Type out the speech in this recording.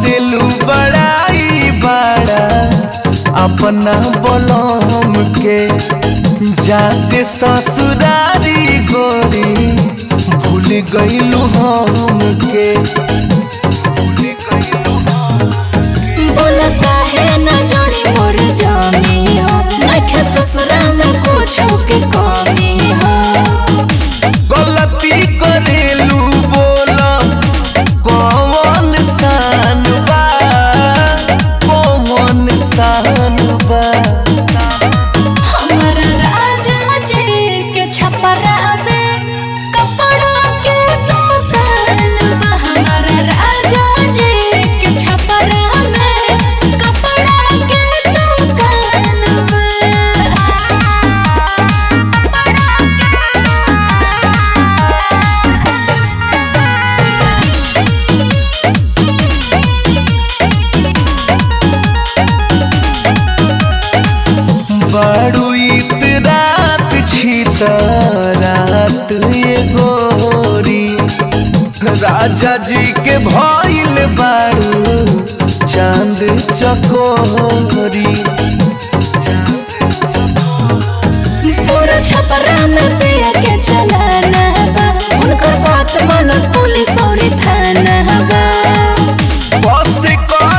करेलू बड़ाई बड़ा अपना बलम के जाके ससुरारी गोरी भूल गईलू हम के बोला काहे न जोड़ी मोर जामी हो नखे ससुरा में कुछो के कमी हो गलती करेलू बोला कौन सान बा कौन सान बा हमारा राजा जी के छपरा में कपड़ा के दुकान बा हमारा राजा जी के छपरा में कपड़ा के दुकान बड़ू इत रात छी त रात ये गोरी राजा जी के भइल बाड़ू चांद चकोरी पूरा छपरा में पिया के चलाना बा उनकर बात मानो पुलिस और थाना बा बस कर